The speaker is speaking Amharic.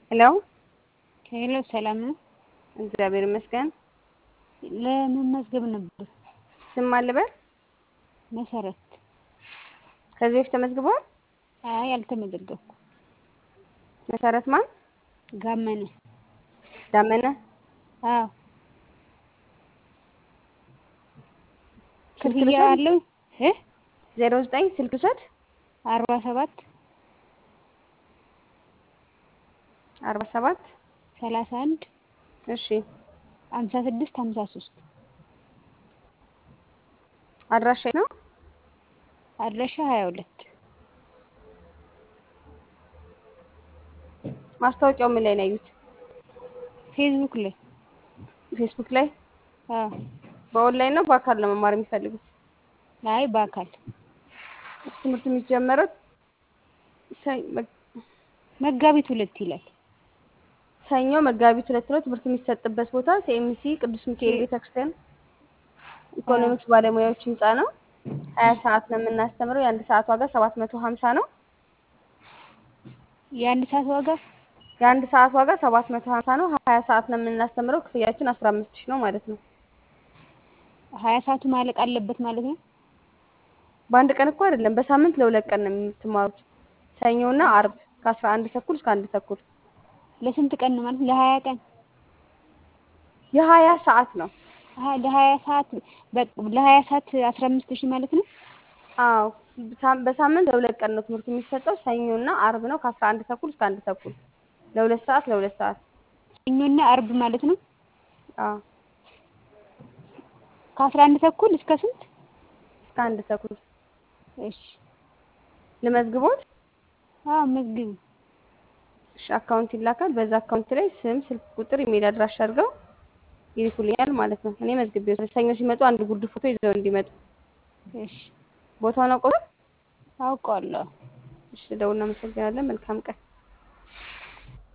ሄሎ ሄሎ ሰላም ነው? እግዚአብሔር ይመስገን። ለመመዝገብ ነበር። ስም አልበል መሰረት ከዚህ በፊት ተመዝግቧል? አይ አልተመዘገብኩም። መሰረት ማን? ጋመነ ዳመነ አዎ ስልክ ክፍያ ልውሰድ? አለው እ ዜሮ ዘጠኝ ስልክ ውሰድ። አርባ ሰባት አርባ ሰባት ሰላሳ አንድ እሺ ሀምሳ ስድስት ሀምሳ ሶስት አድራሻ የት ነው? አድራሻ ሀያ ሁለት ማስታወቂያው ምን ላይ ነው ያዩት? ፌስቡክ ላይ ፌስቡክ ላይ። አዎ በኦንላይን ነው በአካል ነው መማር የሚፈልጉት? አይ በአካል ትምህርት የሚጀመረው ሰ- መ- መጋቢት ሁለት ይላል። ሰኞ መጋቢት ሁለት ነው። ትምህርት የሚሰጥበት ቦታ ሲኤምሲ ቅዱስ ሚካኤል ቤተክርስቲያን ኢኮኖሚክስ ባለሙያዎች ህንጻ ነው። ሀያ ሰዓት ነው የምናስተምረው። የአንድ ሰዓት ዋጋ ሰባት መቶ ሀምሳ ነው። የአንድ ሰዓት ዋጋ የአንድ ሰዓት ዋጋ ሰባት መቶ ሀምሳ ነው። ሀያ ሰዓት ነው የምናስተምረው። ክፍያችን አስራ አምስት ሺህ ነው ማለት ነው። ሀያ ሰዓቱ ማለቅ አለበት ማለት ነው። በአንድ ቀን እኮ አይደለም፣ በሳምንት ለሁለት ቀን ነው የምትማሩት። ሰኞና አርብ ከአስራ አንድ ተኩል እስከ አንድ ተኩል ለስንት ቀን ነው ማለት? ለሀያ ቀን የሀያ ሰዓት ነው። አሀ ለሀያ ሰዓት በ- ለሀያ ሰዓት አስራ አምስት ሺህ ማለት ነው። አዎ በሳም- በሳምንት ለሁለት ቀን ነው ትምህርት የሚሰጠው። ሰኞና አርብ ነው ከአስራ አንድ ተኩል እስከ አንድ ተኩል ለሁለት ሰዓት ለሁለት ሰዓት። ሰኞና አርብ ማለት ነው። አዎ ከአስራ አንድ ተኩል እስከ ስንት? እስከ አንድ ተኩል እሺ ልመዝግቦት። አዎ መዝግቡ። እሺ አካውንት ይላካል። በዛ አካውንት ላይ ስም፣ ስልክ ቁጥር፣ ኢሜል አድራሻ አድርገው ይልኩልኛል ማለት ነው። እኔ መዝግቤ ሰኞ ሲመጡ አንድ ጉርድ ፎቶ ይዘው እንዲመጡ። እሺ ቦታውን አውቀው። አውቀዋለሁ። እሺ ደውል። እናመሰግናለን። መልካም ቀን